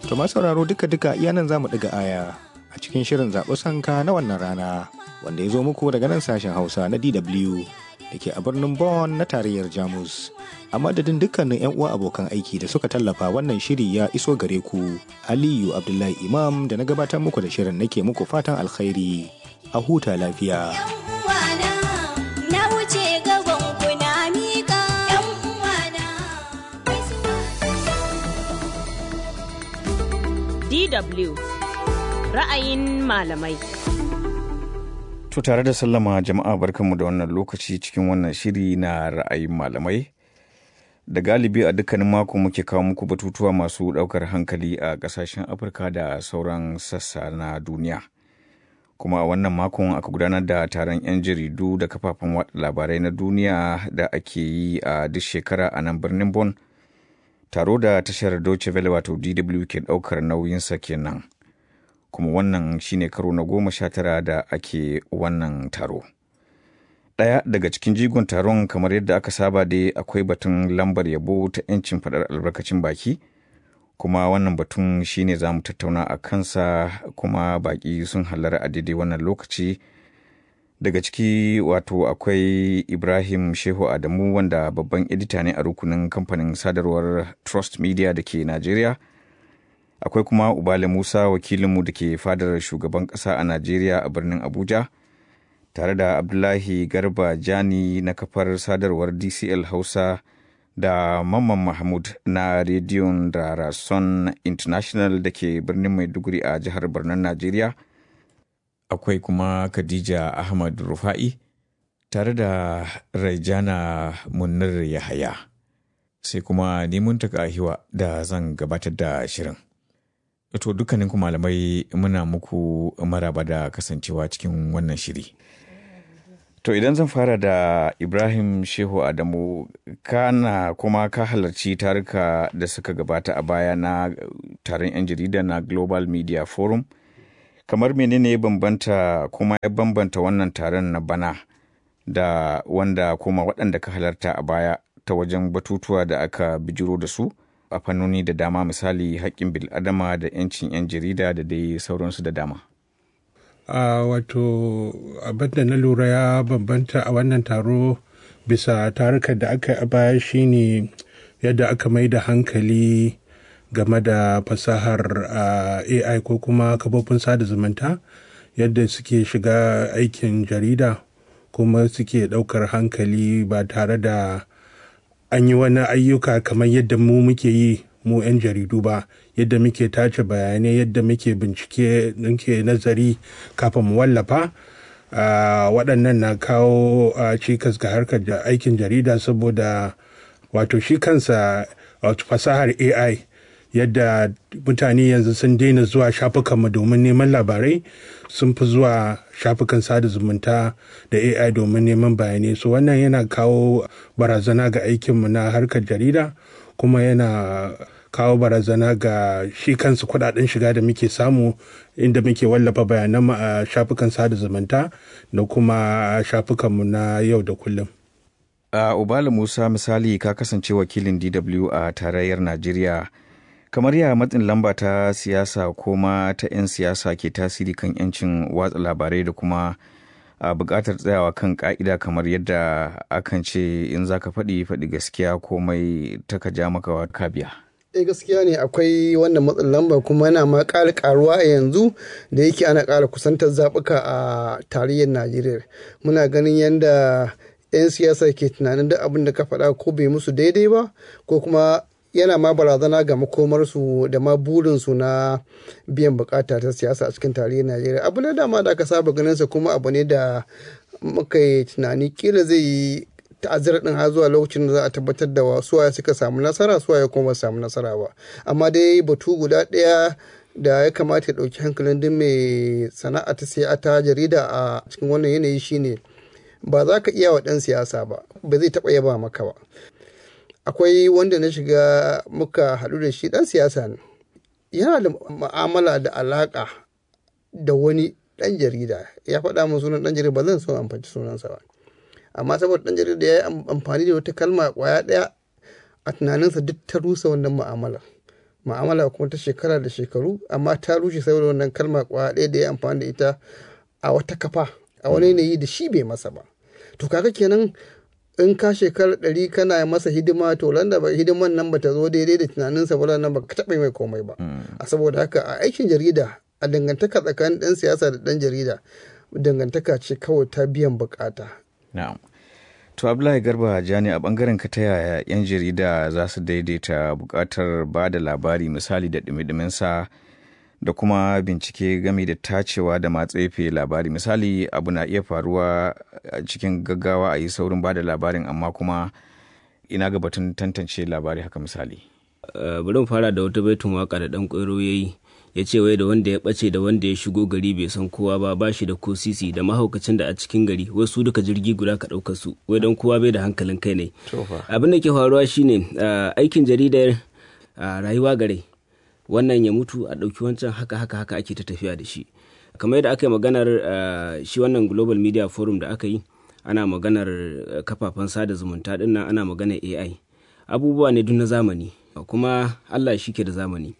To ma sauraro duka-duka iya nan za mu ɗiga aya a cikin shirin zaɓi sanka na wannan rana wanda ya zo muku daga nan sashen Hausa na DW da ke a birnin Bonn na tarayyar Jamus. A madadin dukkanin 'yan uwa abokan aiki da suka tallafa wannan shiri ya iso gare ku. Aliyu Abdullahi Imam da na gabatar muku da shirin nake muku fatan alkhairi. A huta lafiya. DW ra'ayin malamai. To tare da sallama jama'a barkanmu da wannan lokaci cikin wannan shiri na ra'ayin malamai. Da galibi a dukkanin mako muke kawo muku batutuwa masu ɗaukar hankali a ƙasashen Afirka da sauran sassa na duniya. Kuma a wannan makon aka gudanar da taron 'yan jaridu da kafafen watsa labarai na duniya da ake yi a duk shekara a nan birnin Bonn. Taro da tashar Deutsche Welle wato DW ke ɗaukar nauyinsa kenan. kuma wannan shine karo na goma sha tara da ake wannan taro. Ɗaya daga cikin jigon taron kamar yadda aka saba dai akwai batun lambar yabo ta 'yancin faɗar albarkacin baki, kuma wannan batun shine za mu tattauna a kansa kuma baƙi sun halara a daidai wannan lokaci. Daga ciki wato akwai Ibrahim Shehu Adamu wanda babban edita ne a rukunin kamfanin sadarwar Trust Media da ke Najeriya. akwai kuma ubale musa wakilinmu da ke fadar shugaban ƙasa a najeriya a birnin abuja tare da abdullahi garba jani na kafar sadarwar dcl hausa da mamman mahmud na rediyon da rason international da ke birnin maiduguri a jihar birnin najeriya akwai kuma khadija ahmad rufa'i tare da raijana munir yahaya sai kuma neman hiwa da zan gabatar da shirin To dukkanin ku malamai muna muku maraba da kasancewa cikin wannan shiri. To idan zan fara da Ibrahim Shehu Adamu kana kuma ka halarci taruka da suka gabata a baya na taron 'yan jarida na Global Media Forum. Kamar menene ya bambanta kuma ya bambanta wannan taron na bana da wanda kuma waɗanda ka halarta a baya ta wajen batutuwa da aka bijiro da su? a fannoni da dama misali haƙƙin bil'adama da 'yancin 'yan jarida da dai sauransu da dama. a wato abin da na lura ya bambanta a wannan taro bisa tarukan da aka yi a baya shine yadda aka mai da hankali game da fasahar ai ko kuma kafofin sada zumunta yadda suke shiga aikin jarida kuma suke ɗaukar hankali ba tare da an yi wani ayyuka kamar yadda mu muke yi mu 'yan jaridu ba yadda muke tace bayanai yadda muke bincike muke nazari kafin mu wallafa waɗannan na kawo cikas ga harkar aikin jarida saboda wato shi kansa wato fasahar ai yadda mutane yanzu sun daina zuwa shafukanmu domin neman labarai sun fi zuwa shafukan sada zumunta da ai domin neman bayanai so wannan yana kawo barazana ga aikinmu na harkar jarida kuma yana kawo barazana ga shi kansu kudaden shiga da muke samu inda muke wallafa bayananmu a shafukan sada zumunta da kuma shafukanmu na yau da kullum a ubala musa misali ka kasance wakilin dw a tarayyar najeriya kamar ya matsin lamba ta siyasa ko ma ta 'yan siyasa ke tasiri kan 'yancin watsa labarai da kuma a buƙatar tsayawa kan ƙa'ida kamar yadda akan ce in za ka faɗi faɗi gaskiya komai ta ka ja maka ka biya. eh gaskiya ne akwai wannan matsin lamba kuma yana ma ƙara ƙaruwa a yanzu da yake ana ƙara kusantar zaɓuka a tarayyar najeriya muna ganin yadda 'yan siyasa ke tunanin duk abin da ka faɗa ko bai musu daidai ba ko kuma yana ma barazana ga makomarsu da ma burinsu na biyan bukata ta siyasa a cikin tarihin najeriya abu na dama da aka saba ganinsa kuma abu ne da muka yi tunani kila zai yi ta'azzara din har zuwa lokacin da za a tabbatar da suwaye suka samu nasara suwaye kuma ba samu nasara ba amma dai batu guda ɗaya da ya kamata ya ɗauki hankalin duk mai sana'a ta sai ta jarida a cikin wannan yanayi shine ba za ka iya wa ɗan siyasa ba ba zai taɓa yaba maka ba akwai wanda na shiga muka haɗu da shi ɗan siyasa ne yana da ma'amala da alaƙa da wani ɗan jarida ya faɗa min sunan ɗan jarida ba zan so amfani sunansa ba amma saboda ɗan jarida ya yi amfani da wata kalma ƙwaya ɗaya a tunaninsa duk ta rusa wannan mu'amalar ma'amala kuma ta shekara da shekaru amma ta rushe saboda wannan kalma kwa ɗaya da ya amfani da ita a wata kafa a wani yanayi da shi bai masa ba to kaga kenan in ka shekara ɗari kana masa hidima to landa ba hidiman nan ba ta zo daidai da tunaninsa ba nan ba ka taɓa mai komai ba a saboda haka a aikin jarida a dangantaka tsakanin ɗan siyasa da ɗan jarida dangantaka ce kawai ta biyan bukata na'am to abdullahi garba jani a bangaren ka ta yaya yan jarida za su daidaita bukatar ba da labari misali da dumi sa da kuma bincike game da tacewa da matsefe labari misali abu na iya faruwa a cikin gaggawa a yi saurin ba da labarin amma kuma ina ga batun tantance labari haka misali bari mu fara da wata baitun waka da dan kwairo ya yi ya ce wai da wanda ya ɓace da wanda ya shigo gari bai san kowa ba ba shi da ko sisi da mahaukacin da a cikin gari wai su duka jirgi guda ka ɗauka su wai don kowa bai da hankalin kai ne abin da ke faruwa shine aikin jaridar rayuwa gare wannan ya mutu a ɗauki wancan haka haka haka ake ta tafiya da shi kamar yadda aka yi maganar shi wannan global media forum da aka yi ana maganar kafafen sada zumunta ɗin nan ana maganar ai abubuwa ne duk na zamani kuma allah shi ke da zamani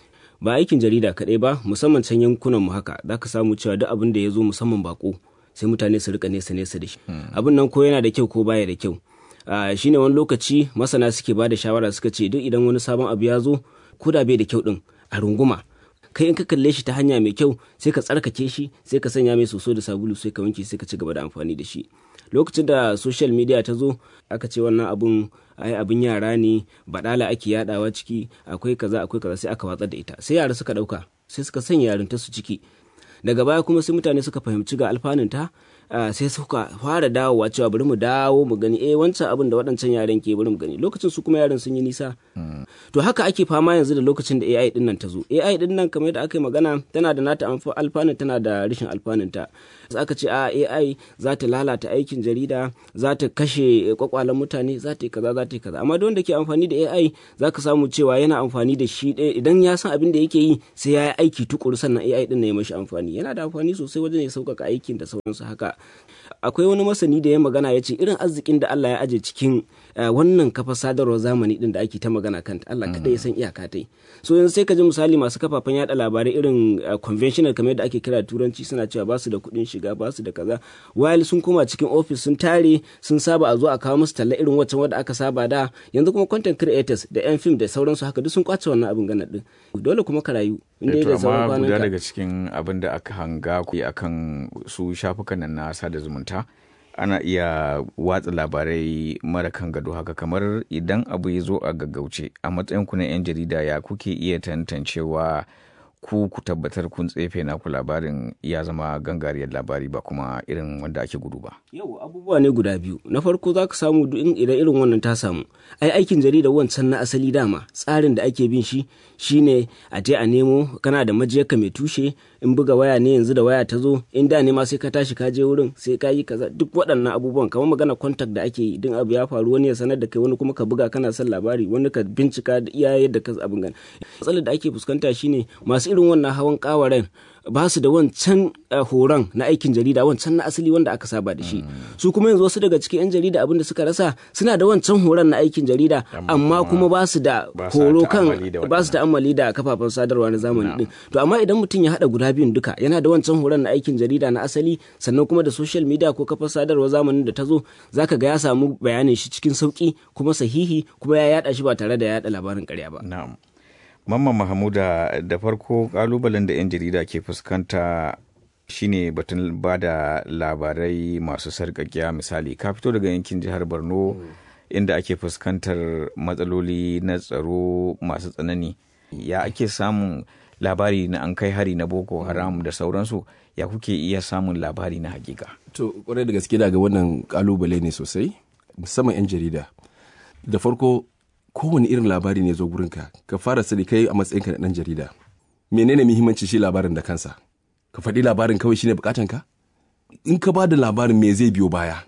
ba aikin jarida kaɗai ba musamman can yankunan mu haka za ka samu cewa duk abin da ya zo musamman bako sai mutane su rika nesa nesa da shi abin nan ko yana da kyau ko baya da kyau shine wani lokaci masana suke ba da shawara suka ce duk idan wani sabon abu ya zo ko da bai da kyau din a runguma kai in ka kalle shi ta hanya mai kyau sai ka tsarkake shi sai ka sanya mai soso da sabulu sai ka wanke sai ka ci gaba da amfani da shi lokacin da social media ta zo aka ce wannan abun ai abin yara ne badala ake yadawa ciki akwai kaza akwai kaza sai aka watsar da ita sai yara suka dauka sai suka sanya yarinta su ciki daga baya kuma sai mutane suka fahimci ga alfanunta sai suka fara dawowa cewa bari mu dawo mu gani eh wancan abin da waɗancan yaran ke bari mu gani lokacin su kuma yaran sun yi nisa to haka ake fama yanzu da lokacin da AI din nan ta zo AI din nan kamar yadda aka yi magana tana da nata alfanun tana da rashin alfanun ta aka ce a AI za ta lalata aikin jarida za ta kashe kwakwalen mutane za ta yi kaza za ta yi kaza amma don da ke amfani da AI za ka samu cewa yana amfani da shi idan ya san abin da yake yi sai ya yi aiki tukuru sannan AI din na ya mashi amfani yana da amfani sosai wajen ya sauƙaƙa aikin da sauransu haka akwai wani masani da ya magana ya ce irin arzikin da Allah ya aje cikin wannan kafa sadarwar zamani din da ake ta magana kanta Allah kada ya san iyaka tai so yanzu sai ka ji misali masu kafafen yada labarai irin conventional kamar yadda ake kira turanci suna cewa ba su da kuɗin shiga ba su da kaza while sun koma cikin office sun tare sun saba a zo a kawo musu talla irin waccan wadda aka saba da yanzu kuma content creators da yan film da sauransu haka duk sun kwace wannan abin ganar din dole kuma ka rayu inda da sauran kwanan guda daga cikin abin da aka hanga ku akan su shafukan nan na sada zumunta ana iya watsa labarai mara kan gado haka kamar idan abu ya zo a gaggauce a matsayin ku na 'yan jarida ya kuke iya tantancewa ku ku tabbatar kun tsefe naku labarin ya zama gangariyar labari ba kuma irin wanda ake gudu ba. Yau abubuwa ne guda biyu. Na farko za ka samu idan irin wannan ta samu. Ai aikin jarida wancan na asali dama tsarin da ake bin shi shine a je a nemo kana da majiyarka mai tushe in buga waya ne yanzu da waya ta zo in da ne ma sai ka tashi ka je wurin sai ka yi kaza duk waɗannan abubuwan kamar magana contact da ake yi idan abu ya faru wani ya sanar da kai wani kuma ka buga kana son labari wani ka bincika da iya yadda ka abin gan. Matsalar da ake fuskanta shine masu irin wannan hawan kawaren ba su da wancan horon na aikin jarida wancan na asali wanda aka saba da shi su kuma yanzu wasu daga cikin 'yan jarida abin da suka rasa suna da wancan horon na aikin jarida amma kuma ba su da horo kan ba su ta'ammali da kafafen sadarwa na zamani din to amma idan mutum ya hada guda biyun duka yana da wancan horon na aikin jarida na asali sannan kuma da social media ko kafar sadarwa zamanin da ta zo zaka ga ya samu bayanin shi cikin sauki kuma sahihi kuma ya yada shi ba tare da ya yada labarin karya ba na'am Mamman Mahamuda da farko kalubalen da 'yan jarida ke fuskanta shine batun ba da labarai masu sarƙaƙiya misali ka fito daga yankin jihar Borno inda ake fuskantar matsaloli na tsaro masu tsanani ya ake samun labari na an kai hari na boko haram da sauransu ya kuke iya samun labari na hakika to kwarai da gaske daga wannan kalubale ne sosai musamman 'yan jarida da farko kowane irin labari ne zo gurinka ka fara sani kai a matsayinka na ɗan jarida menene muhimmanci shi labarin da kansa ka faɗi labarin kawai shine bukatan ka in ka ba da labarin me zai biyo baya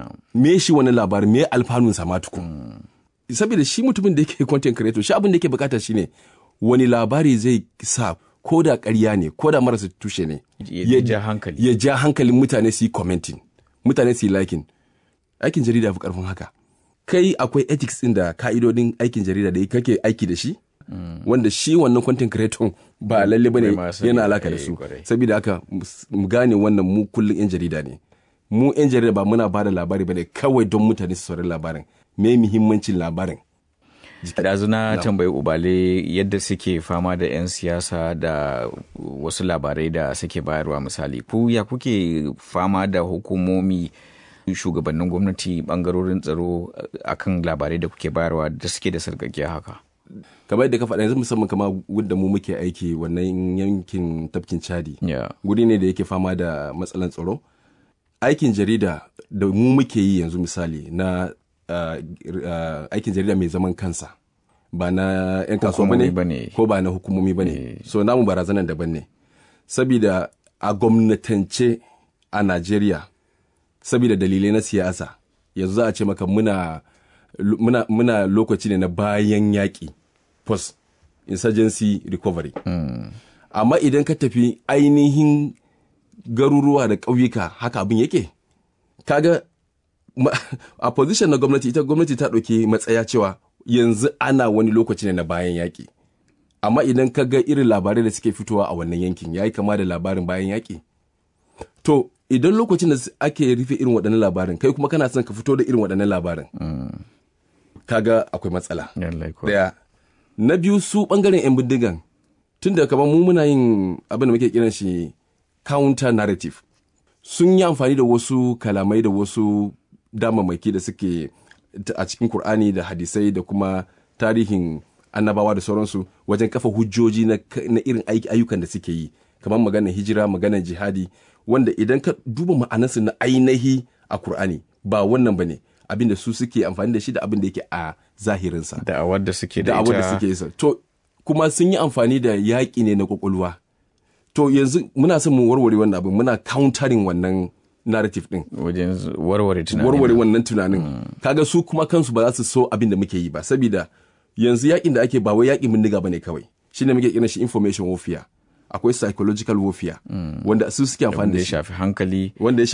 me shi wani labarin me alfanun sa ma tukun saboda shi mutumin da yake content creator shi abin da yake bukata shine wani labari zai sa ko da ƙarya ne ko da marasa tushe ne ya ja hankali ya ja hankalin mutane su yi commenting mutane su yi liking aikin jarida fi karfin haka kai akwai ethics ɗin da ka'idodin aikin jarida da kake aiki da shi wanda shi wannan content creator ba lalle bane Bai ma sani yana ba, alaka da eh, su kwarai. saboda haka mus- mu gane wannan mu kullum yan jarida ne mu yan jarida ba muna bada labari bane kawai don mutane su saurari labarin me muhimmancin labarin Ɗazu na tambayi ubale yadda suke fama da 'yan siyasa da wasu labarai da suke bayarwa misali ku ya kuke fama da hukumomi shugabannin gwamnati bangarorin tsaro akan labarai da kuke bayarwa da suke da sarkakiya haka kamar yadda ka faɗa yanzu musamman kama wadda mu muke aiki wannan yankin tafkin chadi Yeah. guri ne da yake fama da matsalan tsaro aikin jarida da mu muke yi yanzu misali na uh, uh, aikin jarida mai zaman kansa ba na 'yan kasuwa Hukumomi ba bane. ne ko ba na hukumomi ba ne so namu barazanan daban ne sabida a gwamnatance a najeriya sabida dalilai na siyasa yanzu za a ce maka muna, muna, muna lokaci ne na bayan yaƙi post insurgency recovery amma idan ka tafi ainihin garuruwa da ƙauyuka haka abin yake kaga ma- a position na gwamnati ita gwamnati ta ɗauki matsaya cewa yanzu ana wani lokaci ne na bayan yaƙi amma idan ka ga irin labarai da suke fitowa a wannan yankin ya yi kama da labarin bayan yaƙi to idan lokacin da ake rufe irin waɗannan labarin kai kuma kana son ka fito da irin waɗannan labarin kaga akwai matsala Lallai kuwa. daya na biyu su bangaren 'yan bindigan tun da kamar mu muna yin abin da muke kiran shi counter narrative sun yi amfani da wasu kalamai da wasu damammaki da suke ta- a cikin Kur'ani da hadisai da kuma tarihin annabawa da sauransu wajen kafa hujjoji na, ka- na irin aiki ayyukan da suke yi kamar maganar hijira maganar jihadi wanda idan ka duba ma'anarsu na ainihi a Kur'ani ba wannan ba ne abin da su suke amfani da shi da abin da yake a zahirinsa da'awar da suke da da abin da ita suke yi to kuma sun yi amfani da yaƙi ne na kwakwalwa to yanzu muna son mu warware wannan abin muna countering wannan narrative din wajen warware tunanin warware wannan tunanin kaga su kuma kansu ba za su so abin da muke yi ba saboda yanzu yakin da ake ba wai yakin bindiga bane kawai shine muke kiran shi information warfare akwai psychological warfare wanda su suke amfani wanda da ya shi shafi hankali wanda ya